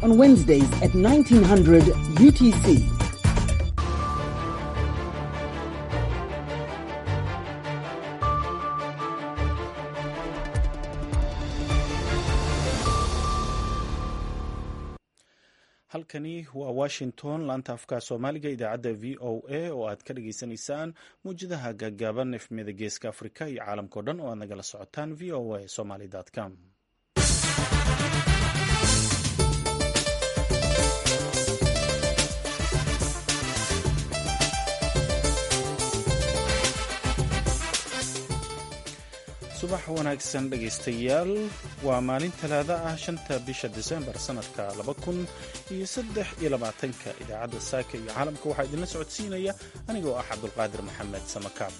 on Wednesdays at 1900 UTC. halkani waa washington laanta afka soomaaliga idaacadda v o a oo aad ka dhageysanaysaan muwjadaha gaagaaban efmiyada geeska afrika iyo caalamkao dhan oo aad nagala socotaan v o a somaly com subax wanaagsan dhegaystayaal waa maalin talaada ah shanta bisha disembar sanadka laba kun iyo saddex iyo labaatanka idaacadda saaka iyo caalamka waxaa idinla socodsiinaya anigoo ah cabdulqaadir maxamed samakaab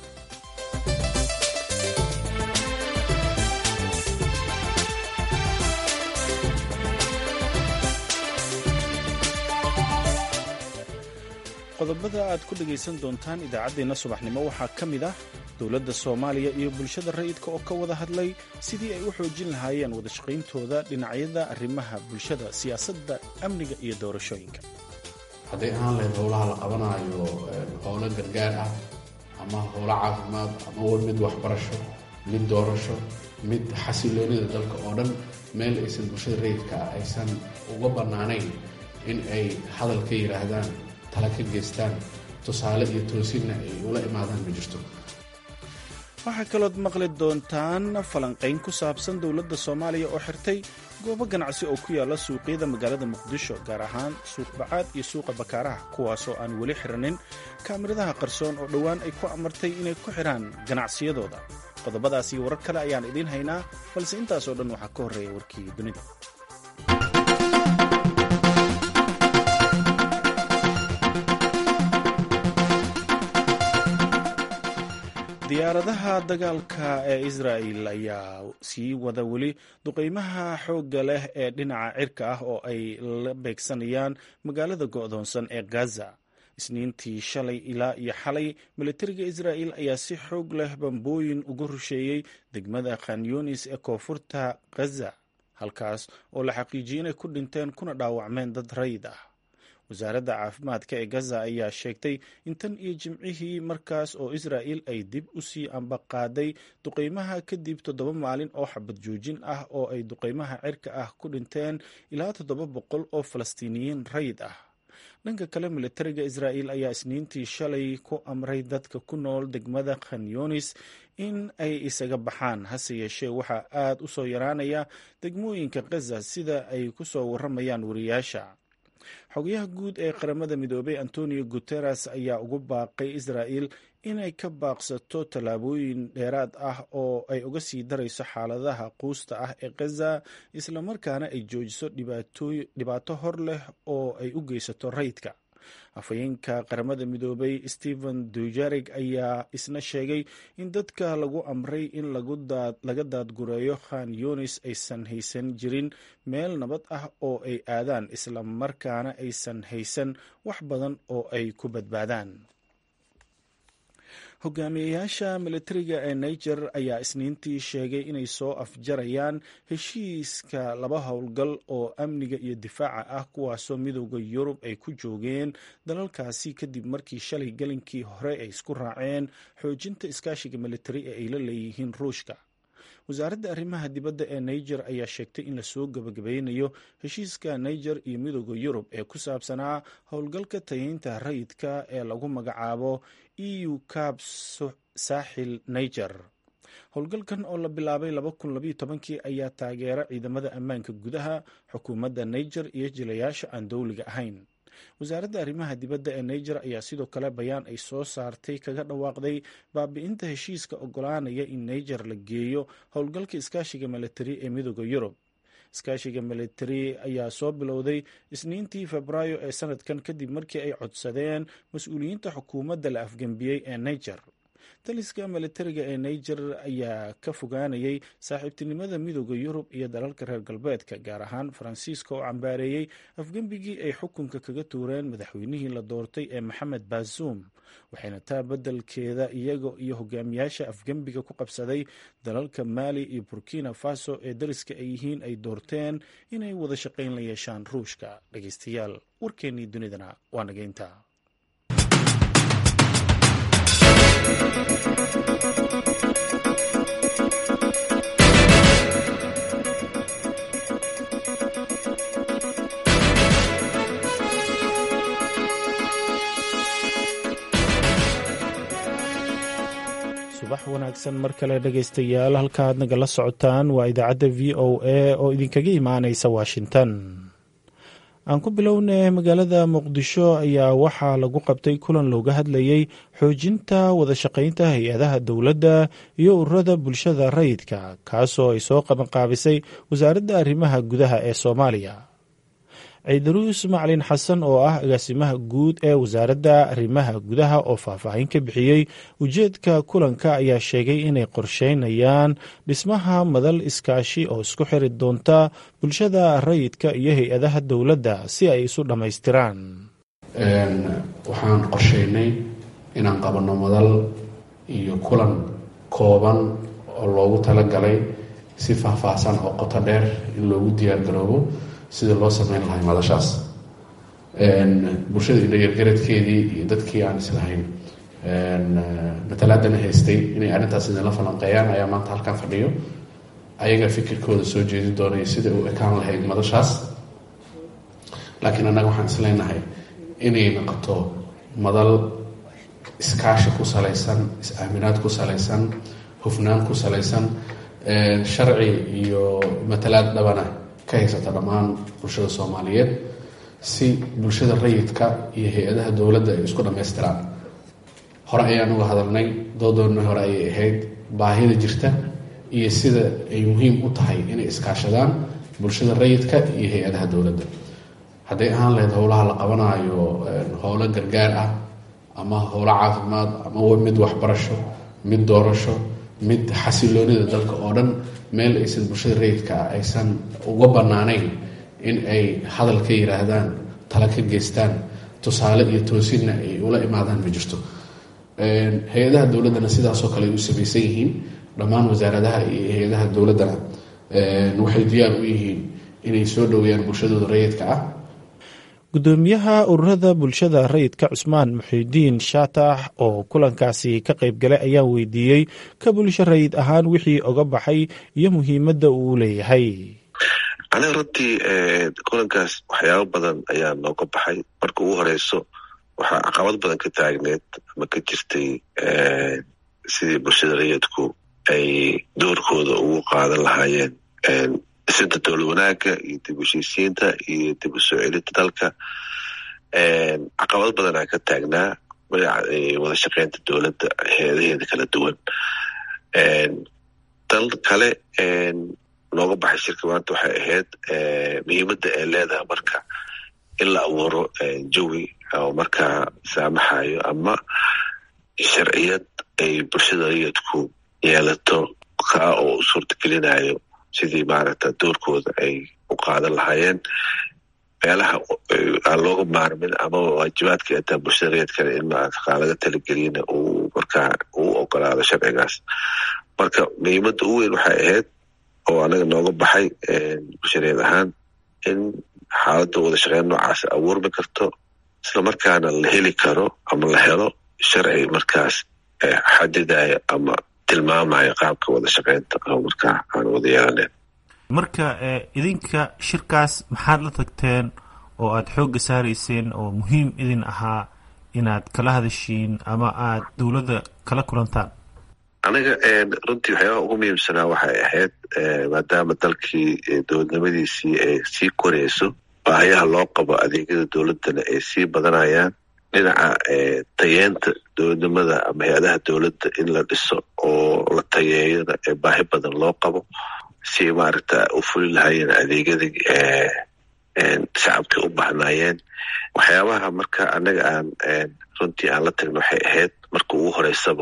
qodobada aad ku dhegaysan doontaan idaacaddeenna subaxnimo waxaa ka mid ah dowladda soomaaliya iyo bulshada rayidka oo ka wada hadlay sidii ay u xoojin lahaayeen wadashaqayntooda dhinacyada arrimaha bulshada siyaasadda amniga iyo doorashooyinka hadday ahaan lahayd howlaha la qabanaayo howlo gargaar ah ama howlo caafimaad ama mid waxbarasho mid doorasho mid xasiloonida dalka oo dhan meel aysan bulshada rayidka ah aysan uga bannaanayn in ay hadal ka yidhaahdaan tala ka geystaan tusaale iyo toosinna ay ula imaadaan ma jirto waxaa kalood maqli doontaan falanqayn ku saabsan dowladda soomaaliya oo xirtay goobo ganacsi oo ku yaalla suuqyada magaalada muqdisho gaar ahaan suuq bacaad iyo suuqa bakaaraha kuwaasoo aan weli xiranin kaamiradaha qarsoon oo dhowaan ay ku amartay inay ku xidhaan ganacsiyadooda qodobadaas iyo warar kale ayaan idiin haynaa balse intaasoo dhan waxaa ka horreeya warkii dunida diyaaradaha dagaalka ee israa'el ayaa sii wada weli duqaymaha xoogga leh ee dhinaca cirka ah oo ay la beegsanayaan magaalada go'doonsan ee gaza isniintii shalay ilaa iyo xalay militariga israa'el ayaa si xoog leh bambooyin uga rusheeyey degmada khanyunis ee koonfurta gaza halkaas oo la xaqiijiyey inay ku dhinteen kuna dhaawacmeen dad rayid ah wasaaradda caafimaadka ee gaza ayaa sheegtay in tan iyo jimcihii markaas oo israa'el ay dib u sii ambaqaaday duqaymaha kadib toddoba maalin oo xabad joojin ah oo ay duqaymaha cirka ah ku dhinteen ilaa toddoba boqol oo falastiiniyiin rayid ah dhanka kale militariga israa'el ayaa isniintii shalay ku amray dadka ku nool degmada khanyunis in ay isaga baxaan hase yeeshee waxaa aad u soo yaraanaya degmooyinka gaza sida ay ku soo warramayaan wariyaasha xogayaha guud ee qaramada midoobay antonio guteres ayaa ugu baaqay israa'el inay ka baaqsato tallaabooyin dheeraad ah oo ay uga sii darayso xaaladaha quusta ah ee gaza islamarkaana ay joojiso dhibaato hor leh oo ay u geysato rayidka afhayeenka qaramada midoobay stephen dujarig ayaa isna sheegay in dadka lagu amray in laga daadgureeyo khan yunis aysan haysan jirin meel nabad ah oo ay aadaan islamarkaana aysan haysan wax badan oo ay ku badbaadaan hogaamiyayaasha militariga ee niger ayaa isniintii sheegay inay soo afjarayaan heshiiska laba howlgal oo amniga iyo difaaca ah kuwaasoo midooda yurub ay ku joogeen dalalkaasi kadib markii shalay galinkii hore ay isku raaceen xoojinta iskaashiga militari ee ay la leeyihiin ruushka wasaaradda arrimaha dibadda ee niger ayaa sheegtay in lasoo gabagabeynayo heshiiska niger iyo midooda yurub ee ku saabsanaa howlgalka tayeynta rayidka ee lagu magacaabo eu cab saaxil niger howlgalkan oo la bilaabay kii ayaa taageera ciidamada ammaanka gudaha xukuumadda niger iyo jilayaasha aan dowliga ahayn wasaaradda arrimaha dibadda ee niger ayaa sidoo kale bayaan ay soo saartay kaga dhawaaqday baabi'inta heshiiska ogolaanaya in niger la geeyo howlgalka iskaashiga militari ee midooda yurub iskaashiga militari ayaa soo bilowday isniintii febraayo ee sanadkan kadib markii ay codsadeen mas-uuliyiinta xukuumadda la afgembiyey ee niger taliska militariga ee niger ayaa ka fogaanayay saaxiibtinimada midooda yurub iyo dalalka reer galbeedka gaar ahaan faransiiska oo cambaareeyey afgembigii ay xukunka kaga tuureen madaxweynihii la doortay ee maxamed baasuum waxayna taa beddelkeeda iyaga iyo hogaamiyaasha afgembiga ku qabsaday dalalka maali iyo burkina faso ee dariska ay yihiin ay doorteen inay wada shaqayn la yeeshaan ruushka dhegeystayaal warkeennii dunidana waa nageynta subax wanaagsan mar kale dhegaystayaal halkaaad nagala socotaan waa idaacadda v o a oo idinkaga imaanaysa washington aan ku bilownay magaalada muqdisho ayaa waxaa lagu qabtay kulan looga hadlayey xoojinta wadashaqaynta hay-adaha dowladda iyo ururada bulshada rayidka kaasoo ay soo qabanqaabisay wasaaradda arrimaha gudaha ee soomaaliya ciidaruus macalin xasan oo ah agaasimaha guud ee wasaaradda arrimaha gudaha oo faahfaahin ka bixiyey ujeedka kulanka ayaa sheegay inay qorsheynayaan dhismaha madal iskaashi oo isku xiri doonta bulshada rayidka iyo hay-adaha dowladda si ay isu dhammaystiraan waxaan qorsheynay inaan qabanno madal iyo kulan kooban oo loogu talagalay si faahfaahsan oo qoto dheer in loogu diyaargaroobo sida loo sameyn lahay madashaas bulshada indhayargaradkeedii iyo dadkii aan islahayn matalaadana haystay inay arrintaas idinla falanqeeyaan ayaa maanta halkan fadhiyo ayaga fikirkooda soo jeedin doonaya sida u ekaan lahayd madashaas laakiin annaga waxaan isleenahay inay noqoto madal iskaashi ku salaysan is-aaminaad ku salaysan hufnaan ku salaysan sharci iyo matalaad dhabana ka haysata dhammaan bulshada soomaaliyeed si bulshada rayidka iyo hay-adaha dowladda ay isku dhammaystiraan hore ayaan uga hadalnay doodoonna hore ayay ahayd baahida jirta iyo sida ay muhiim u tahay inay iskaashadaan bulshada rayidka iyo hay-adaha dowladda hadday ahaan lahayd howlaha la qabanaayo howlo gargaar ah ama howlo caafimaad ama mid waxbarasho mid doorasho mid xasiloonida dalka oo dhan meel aysan bulshada rayidka ah aysan uga bannaanayn in ay hadal ka yiraahdaan tala ka geystaan tusaale iyo toosinna ay ula imaadaan ma jirto hay-adaha dowladdana sidaasoo kale ay u samaysan yihiin dhammaan wasaaradaha iyo hay-adaha dowladdana waxay diyaar u yihiin inay soo dhoweeyaan bulshadooda rayidka ah gudoomiyaha ururada bulshada rayidka cusmaan muxiidiin shaatax oo kulankaasi ka qayb galay ayaa weydiiyey ka bulsho rayid ahaan wixii oga baxay iyo muhiimadda uu leeyahay aniga runtii kulankaas waxyaabo badan ayaa nooga baxay marka ugu horeyso waxaa caqabad badan ka taagneed ama ka jirtay sidii bulshada rayidku ay doorkooda ugu qaadan lahaayeen dhisinta dowlad wanaagga iyo dib u heshiisiinta iyo dib u soo celinta dalka caqabad badanaa ka taagnaa wada shaqeynta dowladda heedaheeda kala duwan dal kale nooga baxay shirka maanta waxay ahayd muhiimadda ay leedahay marka in la abuuro jawi oo markaa saamaxayo ama sharciyad ay bulshada rayidku yeelato kaa oo u suurtagelinayo sidii maaragta doorkooda ay u qaadan lahaayeen meelaha aan looga maarmin ama waajibaadka ataa bulshada rayidkana in maarata laga talageliyana uu markaa uu ogolaado sharcigaas marka muhiimadda ugu weyn waxay ahayd oo anaga nooga baxay bulshareed ahaan in xaaladda wada shaqeyn noocaas abuurmi karto isla markaana la heli karo ama la helo sharci markaas xadidayo ama tilmaamayo qaabka wada shaqeynta oo markaa aan wada yeelaneyn marka idinka shirkaas maxaad la tagteen oo aad xoogga saarayseen oo muhiim idin ahaa inaad kala hadashiin ama aad dowladda kala kulantaan aniga runtii waxyaabaha ugu muhiimsanaa waxay ahayd maadaama dalkii dowladnimadiisii ay sii koreyso baahayaha loo qabo adeegyada dowladdana ay sii badanayaan dhinaca tayeenta dowladnimada ama hay-adaha dowladda in la dhiso oo la tayeeyona ee baahi badan loo qabo si maaragta u fuli lahaayeen adeegyadii shacabka u bahnaayeen waxyaabaha marka anaga aan runtii aan la tagno waxay ahayd marka ugu horeysaba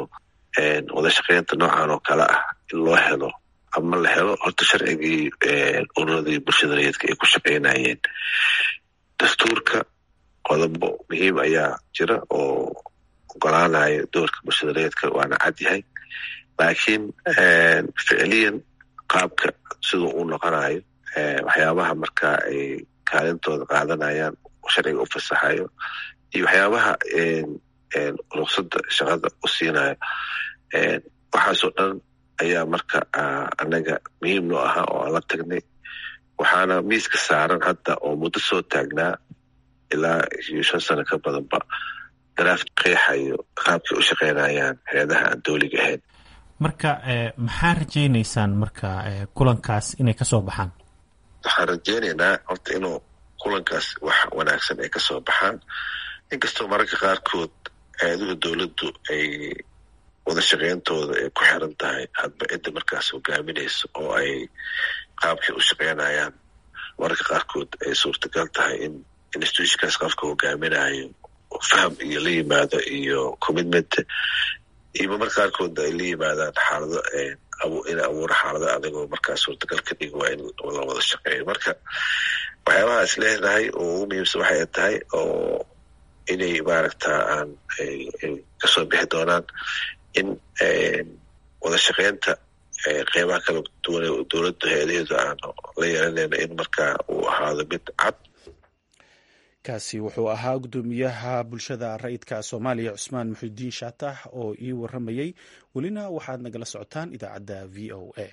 wada shaqeynta noocan oo kale ah in loo helo ama la helo horta sharcigii ururadii bulshada rayidka ay ku shaqeynayeen dastuurka qodobo muhiim ayaa jira oo ogolaanaya doorka bulshada rayidka waana cad yahay laakiin ficiliyan qaabka siduu uu noqonayo waxyaabaha markaa ay kaalintooda qaadanayaan sharciga u fasaxayo iyo waxyaabaha ruqsadda shaqada u siinayo waxaasoo dhan ayaa marka anaga muhiim noo ahaa oo aan la tagnay waxaana miiska saaran hadda oo muddo soo taagnaa ilaa iyo shan sano ka badanba daraaf qeexayo qaabkay u shaqeynayaan hay-adaha aan dowliga ahayn marka maxaa rajaynaysaan marka kulankaas inay kasoo baxaan waxaan rajeynaynaa horta inuu kulankaas wax wanaagsan ay kasoo baxaan inkastoo mararka qaarkood hay-aduhu dowladdu ay wada shaqeyntooda ay ku xiran tahay hadba cidda markaas hogaaminayso oo ay qaabkay u shaqeynayaan mararka qaarkood ay suurtagal tahay in institutionkaas qofka hogaaminayo faham iyo la yimaado iyo commitment iyo marka qaarkood ay la yimaadaan xaalado in abuura xaalado adagoo markaa suurtagal ka dhig waa in la wada shaqeeyo marka waxyaabaha is leedahay oo ugu muhiimsan waxay tahay oo inay maaragta aan kasoo bixi doonaan in wada shaqeynta qeybaha kala duwan dowladda hay-adaheedu aan la yeelanayno in markaa uu ahaado mid cad kaasi wuxuu ahaa guddoomiyaha bulshada rayidka soomaaliya cusmaan muxidiin shaatax oo ii waramayey welina waxaad nagala socotaan idaacadda v o a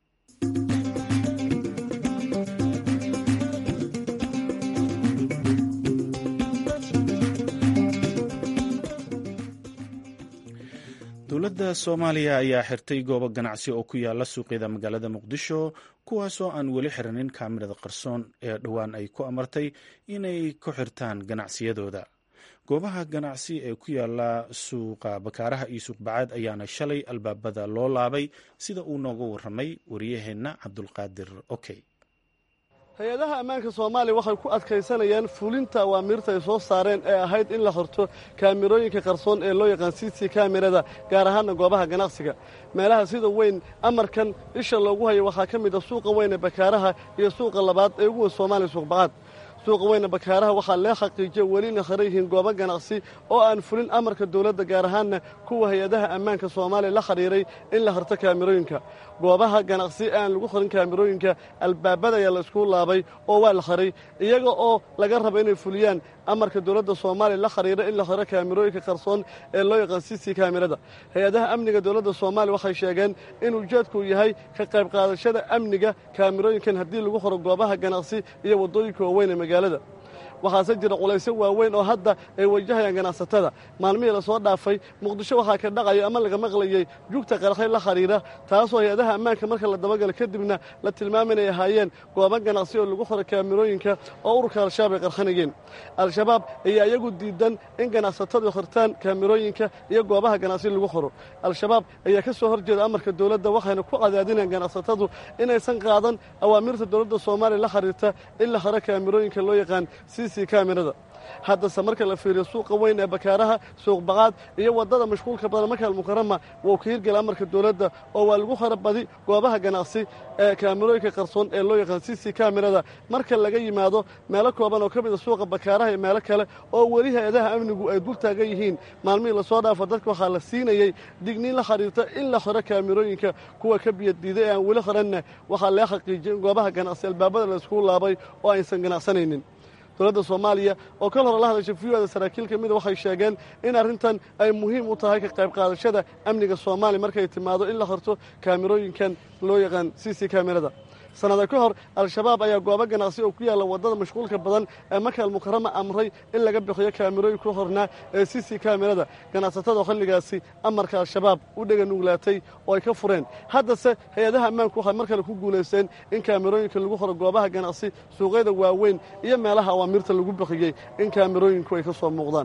dowladda soomaaliya ayaa xirtay goobo ganacsi oo ku yaala suuqyada magaalada muqdisho kuwaasoo aan weli xiranin kaamirada qarsoon ee dhowaan ay ku amartay inay ku xirtaan ganacsiyadooda goobaha ganacsi ee ku yaala suuqa bakaaraha iyo suuqbacaad ayaana shalay albaabada loo laabay sida uu nooga waramay wariyaheenna cabdulqaadir okey hay-adaha ammaanka soomaaliya waxay ku adkaysanayaan fulinta awaamiirta ay soo saareen ee ahayd in la xorto kaamirooyinka qarsoon ee loo yaqaan c c kamirada gaar ahaana goobaha ganacsiga meelaha sida weyn amarkan isha loogu hayo waxaa ka mid a suuqa weyne bakaaraha iyo suuqa labaad ee ugu weyn soomaaliya suuqbacad suuqa weyne bakaaraha waxaa lee xaqiijiya welina haran yihiin goobo ganacsi oo aan fulin amarka dowladda gaar ahaanna kuwa hay-adaha ammaanka soomaaliya la xidhiiray in la harto kaamirooyinka goobaha ganacsi ee aan lagu harin kaamirooyinka albaabada ayaa la iskugu laabay oo waa la haray iyaga oo laga rabo inay fuliyaan amarka dowladda soomaaliya la xidhiira in la haro kaamirooyinka qarsoon ee loo yaqaan c c kaamirada hay-adaha amniga dowladda soomaaliya waxay sheegeen in ujeedku yahay ka qayb qaadashada amniga kaamirooyinkan haddii lagu horo goobaha ganacsi iyo waddooyinka waaweyn ee magaalada waxaase jira culaysyo waaweyn oo hadda ay wajahayaan ganacsatada maalmihii lasoo dhaafay muqdisho waxaa ka dhacaya ama laga maqlayey jugta qarxay la xidhiira taasoo hay-adaha ammaanka marka la dabagala kadibna la tilmaama inay ahaayeen goobo ganacsi oo lagu xoro kaamirooyinka oo ururka al-shabaab ay qarxanayeen al-shabaab ayaa iyagu diidan in ganacsatadu xirtaan kaamirooyinka iyo goobaha ganacsi lagu xoro al-shabaab ayaa ka soo horjeeda amarka dowladda waxayna ku cadaadinayaan ganacsatadu inaysan qaadan awaamirta dowladda soomaaliya la xiriirta in la xiro kaamirooyinka loo yaqaan kamirada haddase marka la fiiriyo suuqa weyn ee bakaaraha suuq baqaad iyo waddada mashquulka badan makaal mukarama wuu ka hirgela amarka dowladda oo waa lagu hara badi goobaha ganacsi ee kaamirooyinka qarsoon ee loo yaqaan c c kamirada marka laga yimaado meelo kooban oo ka mid a suuqa bakaaraha iyo meelo kale oo weli hay-adaha amnigu ay dul taagan yihiin maalmihii lasoo dhaafo dadka waxaa la siinayey digniin la xidhiirta in la xiro kaamirooyinka kuwa ka biyaddiiday ee aan weli xiranna waxaa lee xaqiijiyay in goobaha ganacsi albaabada la iskugu laabay oo aysan ganacsanaynin dowladda soomaaliya oo kal hore la hadashay viyada saraakiil ka mida waxay sheegeen in arrintan ay muhiim u tahay ka qayb qaadashada amniga soomaaliya markay timaado in la horto kaamirooyinkan loo yaqaan c c kamirada sannada ka hor al-shabaab ayaa goobo ganacsi oo ku yaalla waddada mashquulka badan ee makaal mukarama amray in laga bixiyo kaamirooyin ku hornaa ee c c kamirada ganacsatada xilligaasi amarka al-shabaab u dhega nuglaatay oo ay ka fureen haddase hay-adaha ammaanku waxay mar kale ku guulaysteen in kaamirooyinka lagu horo goobaha ganacsi suuqyada waaweyn iyo meelaha awaamirta lagu bixiyey in kaamirooyinku ay ka soo muuqdaan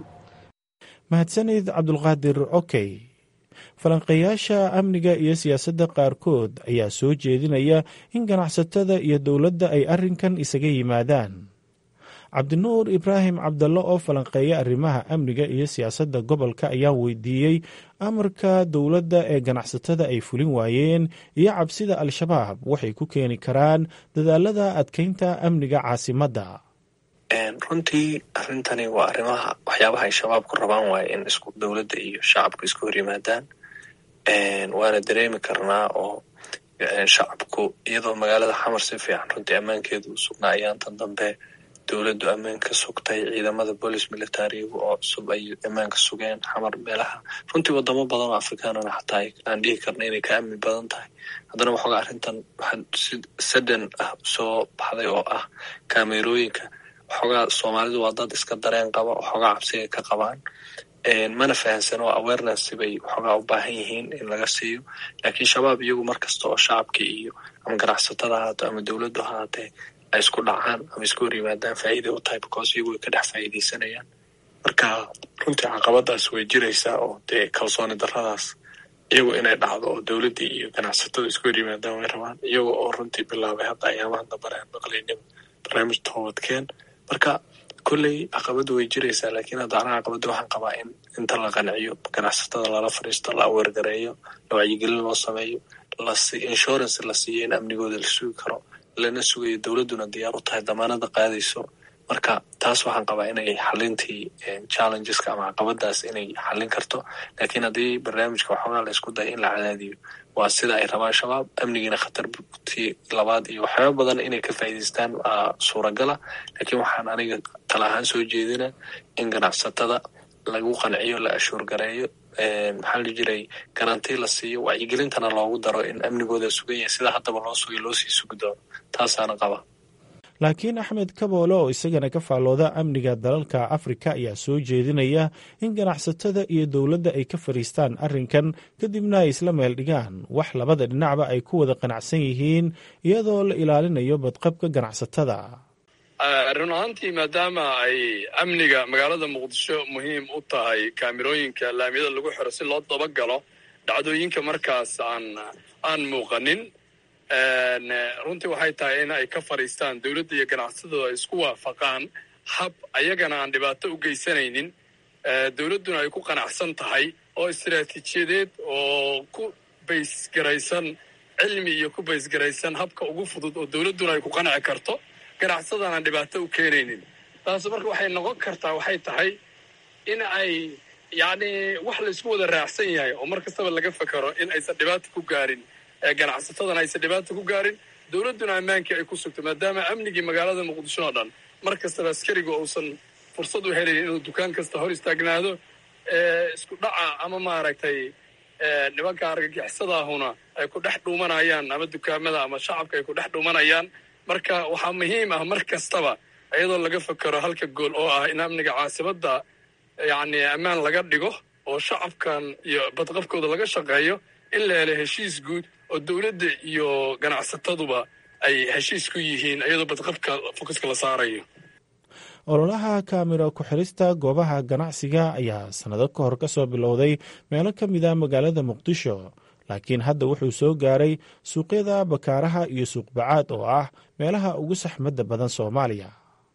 mahadsanid cabdulqaadir okey falanqeeyaasha amniga iyo siyaasadda qaarkood ayaa soo jeedinaya in ganacsatada iyo dowladda ay arrinkan isaga yimaadaan cabdinuur ibraahim cabdallo oo falanqeeya arrimaha amniga iyo siyaasadda gobolka ayaa weydiiyey amarka dowladda ee ganacsatada ay fulin waayeen iyo cabsida al-shabaab waxay ku keeni karaan dadaalada adkeynta amniga caasimadda runtii arrintani waa arrimaha waxyaabaha ay shabaabku rabaan waaye in isku dowladda iyo shacabku isku hor yimaadaan waana dareemi karnaa oo shacabku iyadoo magaalada xamar si fiican runtii ammaankeedu u sugnaa ayaantan dambe dowladdu ammaan ka sugtay ciidamada bolis militarigu oo cusub ay ammaanka sugeen xamar meelaha runtii wadamo badan oo afrikaanana xataa aan dhihi karna inay ka amni badan tahay haddana waxoogaa arrintan waxaa si sadan ah soo baxday oo ah kaamerooyinka waxoogaa soomaalidu waa dad iska dareen qaba waxoogaa cabsiga ka qabaan mana fahansano awareness bay waxoogaa u baahan yihiin in laga siiyo laakiin shabaab iyagu mar kasta oo shacabkii iyo ama ganacsatada haato ama dowladdu haatee ay isku dhacaan ama isku hor yimaadaan faa'iiday u tahay because iyagu way ka dhex faa'iidaysanayaan marka runtii caqabadaas way jiraysaa oo dee kalsooni darradaas iyagu inay dhacdo oo dowladdii iyo ganacsatada isku hor yimaadaan way rabaan iyaga oo runtii bilaabay hadda ayaamaha dambe aan maqlaynaba barnaamij toobadkeen marka kolley caqabadu way jiraysaa laakiin hadda anaa caqabada waxaan qabaa in inta la qanciyo ganacsatada lala fadhiisto la aweergareeyo la wacyigelin loo sameeyo insurance la siiyo in amnigooda la sugi karo lana sugayo dowladduna diyaar u tahay damaanada qaadayso marka taas waxaan qabaa inay xalintii challengeska ama caqabadaas inay xalin karto laakiin haddii barnaamijka waxoogaa la isku daya in la cadaadiyo waa sida ay rabaan shabaab amnigiina khatartii labaad iyo waxyaaba badan inay ka faa'iidaystaan suuragala laakiin waxaan aniga tala ahaan soo jeedina in ganacsatada lagu qanciyo la ashuurgareeyo maxaa la jiray garanti la siiyo wacyigelintana loogu daro in amnigooda sugan yahay sida haddaba loo sugay loo sii sugi doono taasaana qaba laakiin axmed kaboole oo isagana ka faallooda amniga dalalka afrika ayaa soo jeedinaya in ganacsatada iyo dowladda ay ka fadhiistaan arrinkan kadibna ay isla meel dhigaan wax labada dhinacba ay ku wada qanacsan yihiin iyadoo la ilaalinayo badqabka ganacsatada run ahaantii maadaama ay amniga magaalada muqdisho muhiim u tahay kaamirooyinka laamiyada lagu xiro si loo dabagalo dhacdooyinka markaas aan aan muuqanin runtii waxay tahay in ay ka fadhiistaan dowladda iyo ganacsatada ay isku waafaqaan hab ayagana aan dhibaato u geysanaynin dowladduna ay ku qanacsan tahay oo istiraatiijiyadeed oo ku baysgaraysan cilmi iyo ku baysgaraysan habka ugu fudud oo dowladduna ay ku qanci karto ganacsadan aan dhibaato u keenaynin taas marka waxay noqon kartaa waxay tahay in ay yacni wax la isku wada raacsan yahay oo mar kastaba laga fekero in aysan dhibaata ku gaarin ganacsatadana aysan dhibaata ku gaarin dowladduna ammaankii ay ku sugto maadaama amnigii magaalada muqdisho oo dhan mar kastaba askariga uusan fursad u helayn inuu dukaan kasta hor istaagnaado isku dhaca ama maaragtay nimanka argagixisadaahuna ay ku dhex dhuumanayaan ama dukaamada ama shacabka ay ku dhex dhuumanayaan marka waxaa muhiim ah mar kastaba iyadoo laga fekero halka gool oo ah in amniga caasimadda yacni ammaan laga dhigo oo shacabkan iyo badqabkooda laga shaqeeyo in la helo heshiis guud oo dowladda iyo ganacsataduba ay heshiis ku yihiin iyadoo badqabka fokuska la saarayo ololaha kaamira ku-xirista goobaha ganacsiga ayaa sannado ka hor ka soo bilowday meelo ka mid a magaalada muqdisho laakiin hadda wuxuu soo gaaray suuqyada bakaaraha iyo suuqbacaad oo ah meelaha ugu saxmadda badan soomaaliya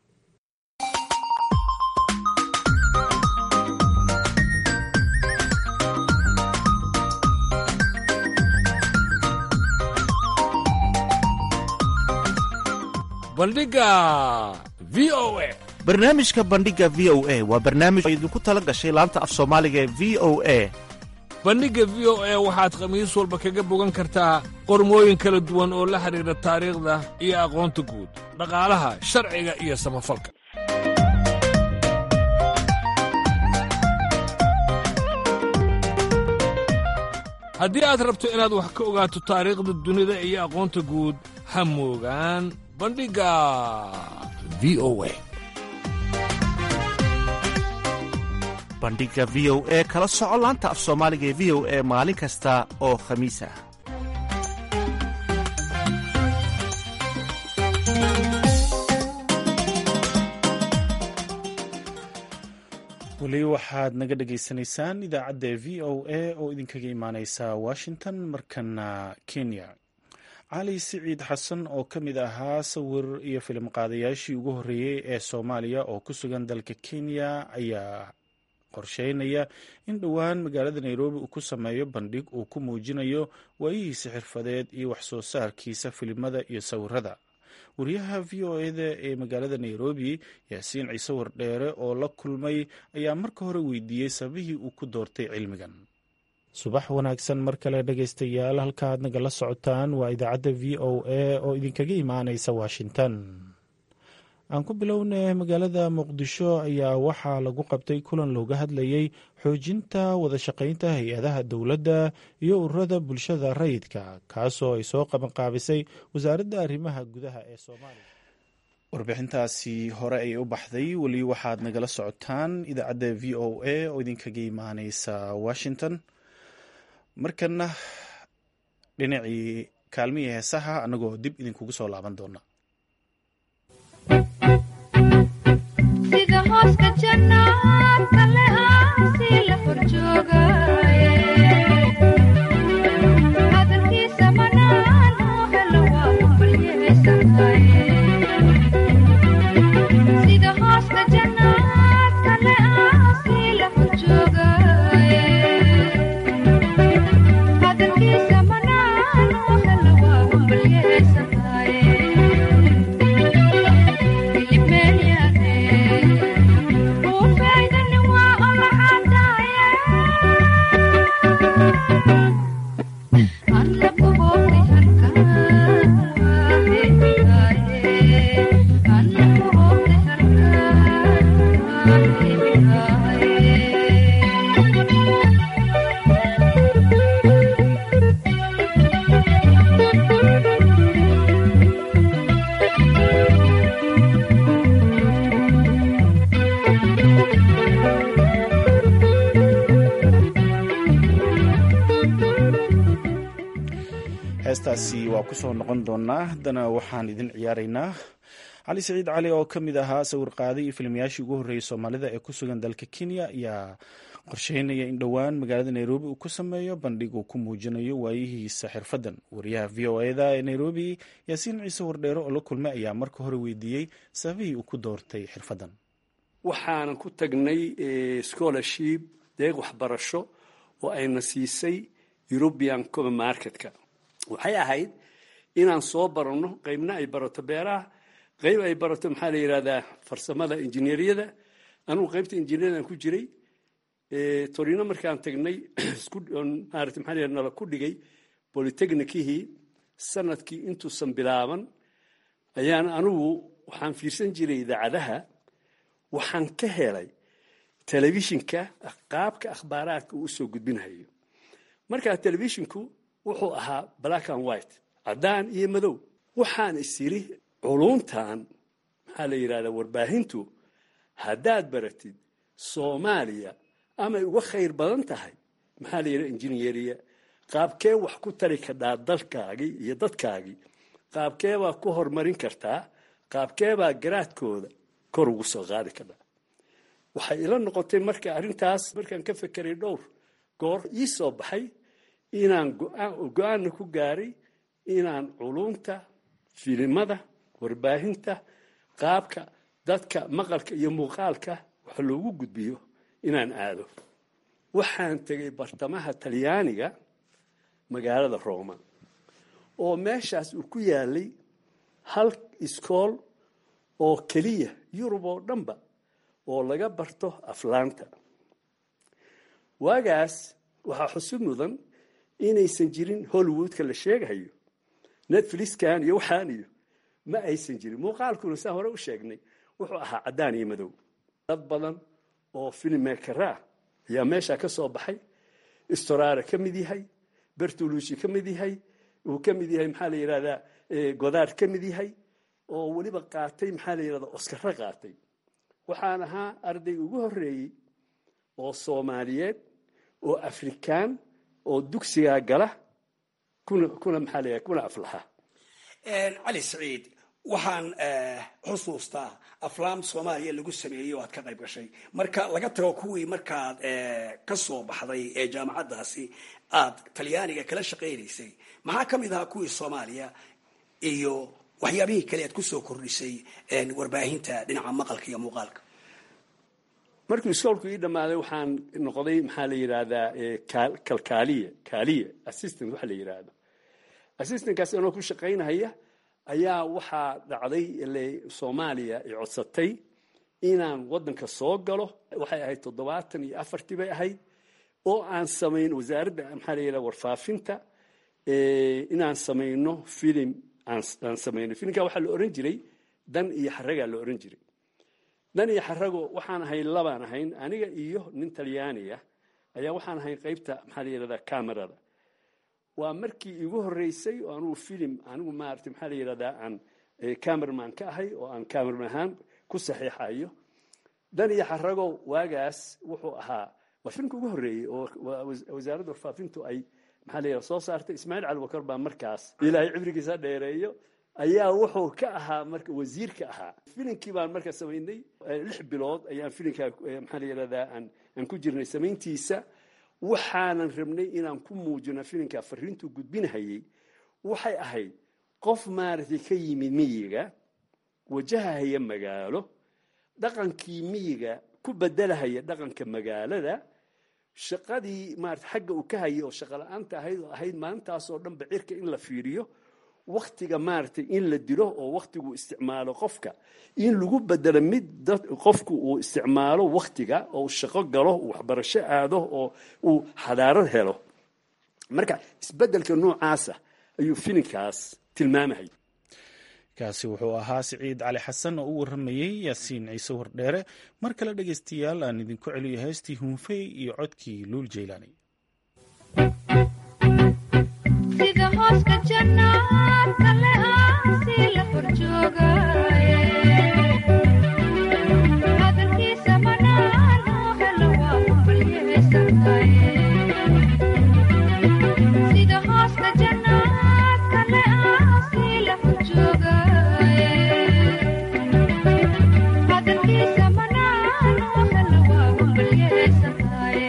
bandhiga v o a barnaamijka bandhiga v o a waa barnaamij oo idinku tala gashay laanta af soomaaliga ee v o a bandhigga v o a waxaad khamiis walba kaga bogan kartaa qormooyin kala duwan oo la xidhiidha taariikhda iyo aqoonta guud dhaqaalaha sharciga iyo samafalka haddii aad rabto inaad wax ka ogaato taariikhda dunida iyo aqoonta guud ha moogaan bandhigga v o a bandhiga v o e kala soco laanta af soomaaliga ee v o e maalin kasta oo khamiis ah weli waxaad naga dhagaysanaysaan idaacadda v o a oo idinkaga imaaneysa washington markana kenya cali siciid xasan oo ka mid ahaa sawir iyo filim qaadayaashii ugu horreeyey ee soomaaliya oo ku sugan dalka kenya ayaa qorsheynaya in dhowaan magaalada nairobi uu ku sameeyo bandhig uu ku muujinayo waayihiisa xirfadeed iyo waxsoo saarkiisa filimada iyo sawirada wariyaha v o eda ee magaalada nairobi yaasiin ciise wardheere oo la kulmay ayaa marka hore weydiiyey sababihii uu ku doortay cilmigan subax wanaagsan mar kale dhegaystayaal halka aad nagala socotaan waa idaacadda v o a oo idinkaga imaanaysa washington aan ku bilownay magaalada muqdisho ayaa waxaa lagu qabtay kulan looga hadlayey xoojinta wada shaqaynta hay-adaha dowladda iyo ururada bulshada rayidka kaasoo ay soo qabanqaabisay wasaaradda arrimaha gudaha ee soomaaliya warbixintaasi hore ayay u baxday weli waxaad nagala socotaan idaacadda v o a oo idinkaga imaaneysa washington markana dhinacii kaalmihii heesaha annagoo dib idinkugu soo laaban doona sida hooska jannaadka le aasi la horjoogaye hadalkiisa manaan oo helo waa balyehaysantaye sida hooska jannaadka le aasi la horjoogaye hadalkiisa manaan oo helo waa balyehaysantaye heestaasi waa ku soo noqon doonaa haddana waxaan idin ciyaaraynaa cali siciid cali oo ka mid ahaa sawir qaaday iyo filmayaashii ugu horreeyey soomaalida ee ku sugan dalka kenya ayaa qorsheynaya in dhowaan magaalada nairobi uu ku sameeyo bandhig uu ku muujinayo waayihiisa xirfadan wariyaha v o eda ee nairobi yaasiin ciise wardheere oo la kulmay ayaa marka hore weydiiyey sababihii uu ku doortay xirfadan waxaanan ku tagnay scholarship deeq waxbarasho oo ayna siisay european common marketka waxay ahayd inaan soo baranno qaybna ay barato beeraha qayb ay barato maxaa la yidhahdaa farsamada injineeriyada anugu qaybta injineeriyadan ku jiray torino markaan tagnay maarata maxaa la yidhahdaa nala ku dhigay polytechnikihii sanadkii intuusan bilaaban ayaan anugu waxaan fiirsan jiray idaacadaha waxaan ka helay telefishinka qaabka akhbaaraadka uu usoo gudbinayo markaa telefishinku wuxuu ahaa black and white caddaan iyo madow waxaan is yidhi culuntan maxaa la yidhahdaa warbaahintu haddaad baratid soomaaliya amay uga khayr badan tahay maxaa la yidhahda injineeriya qaabkee wax ku tari kadhaa dalkaagii iyo dadkaagii qaabkee baa ku horumarin kartaa qaabkee baa garaadkooda kor ugu soo qaadi kadhaa waxay ila noqotay marka arrintaas markaan ka fekeray dhowr goor ii soo baxay inaan go-aanna ku gaaray inaan culunta filimada warbaahinta qaabka dadka maqalka iyo muuqaalka wax loogu gudbiyo inaan aado waxaan tegay bartamaha talyaaniga magaalada roma oo meeshaas uu ku yaalay hal iskool oo keliya yurub oo dhanba oo laga barto aflaanta waagaas waxaa xusub mudan inaysan jirin hollywoodka la sheegayo netflixkan iyo waxaan iyo ma aysan jirin muuqaalkuna saan hore u sheegnay wuxuu ahaa caddaan iyo madow dad badan oo filmmakera ayaa meesha ka soo baxay storare ka mid yahay bertolushi ka mid yahay uu ka mid yahay maxaa la yidhahdaa godaar ka mid yahay oo weliba qaatay maxaa la yidhahdaa oskaro qaatay waxaan ahaa arday ugu horreeyey oo soomaaliyeed oo afrikaan oo dugsigaa gala kuna kuna maxaa la yidhahda kuna aflaxa cali saciid waxaan xusuustaa aflaam soomaaliya lagu sameeyey oo aad ka qayb gashay marka laga tago kuwii markaad ka soo baxday ee jaamacaddaasi aad talyaaniga kala shaqaynaysay maxaa ka mid ahaa kuwii soomaaliya iyo waxyaabihii kale aad kusoo kordhisay warbaahinta dhinaca maqalka iyo muuqaalka markuu iskoolku ii dhammaaday waxaan noqday maxaa la yidhaahdaa kalkaaliye kaaliye assistant waxa la yidhaahdo assistantkaas anoo ku shaqaynahaya ayaa waxaa dhacday ile soomaaliya ay codsatay inaan waddanka soo galo waxay ahayd toddobaatan iyo afartii bay ahayd oo aan samayn wasaaradda maxaa la yidhaha warfaafinta inaan samayno filim aan samayno filimka waxaa la oran jiray dan iyo xaragaa la oran jiray dan iyo xarago waxaan ahayn labaan ahayn aniga iyo nin talyaaniya ayaa waxaan ahayn qaybta maxaa la yidhahdaa camerada waa markii igu horreysay oo anugu filim anigu maarata maxaa la yidhahdaa aan camerman ka ahay oo aan camerman ahaan ku saxiixayo dan iyo xarago waagaas wuxuu ahaa waa filimka ugu horreeyey oo wasaaradda warfaafintu ay maxaa la yidhahda soo saartay ismaaciil cali bakar baa markaas ilaahay cibrigiisa dheereeyo ayaa wuxuu ka ahaa marka wasiirka ahaa filimkii baan marka samaynay lix bilood ayaan filimkaa maxaa la yidhahdaa aan aan ku jirnay samayntiisa waxaanan rabnay inaan ku muujino filimka fariintuu gudbinahayey waxay ahayd qof maaragtay ka yimid miyiga wajahahaya magaalo dhaqankii miyiga ku bedelahaya dhaqanka magaalada shaqadii maarata xagga uu ka hayay oo shaqo la-aanta ahayd oo ahayd maalintaasoo dhanba cirka in la fiiriyo waktiga maaragtay in la dilo oo waktigu isticmaalo qofka in lagu bedelo mid qofku uu isticmaalo waktiga oo shaqo galo uu waxbarasho aado oo uu xadaarad helo marka isbedelka noocaasa ayuu filimkaas tilmaamahay kaasi wuxuu ahaa siciid cali xasan oo u waramayey yaasiin ciise wardheere mar kale dhegaystayaal aan idinku celiyo heestii hunfey iyo codkii luul jeylaani sida hooska jannaadka le aasi la horjoogaye hadalkiisa manaan oo helo waa umalyeesanaye sida hooska jannaadka le aasi la horjoogaye hadalkiisa manaan oo helo waa umalyeesanaye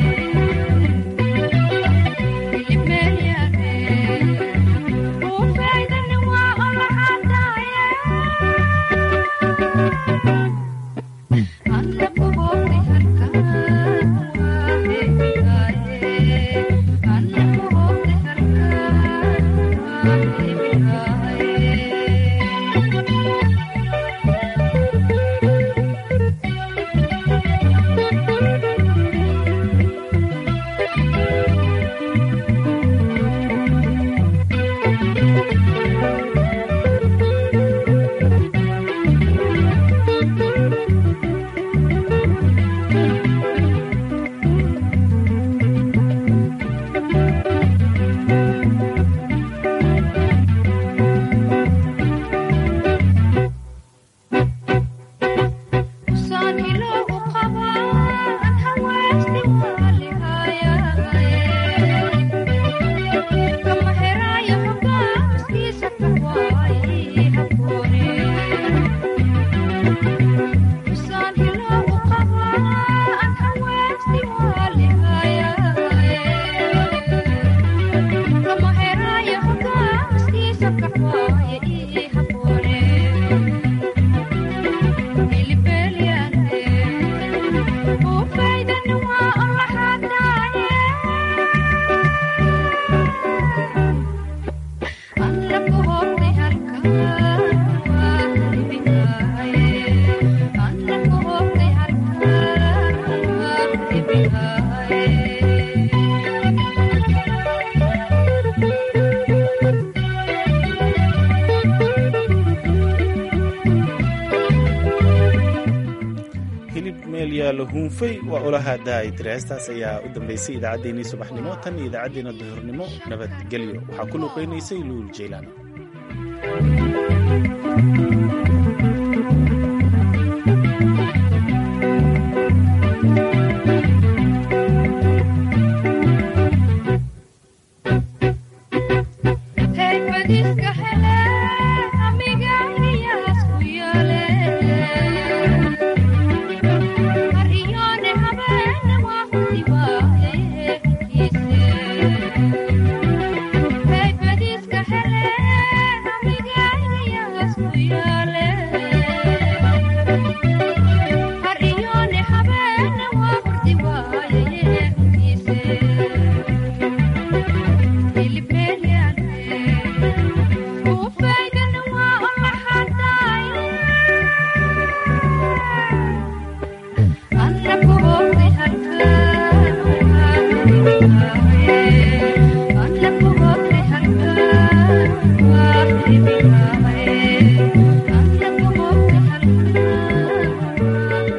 hunfey waa ulaha daa'idire heestaas ayaa u dambaysay idaacaddeenii subaxnimo tan iyo idaacaddeenna duhurnimo nabadgelyo waxaa ku luuqaynaysay luul jeylaan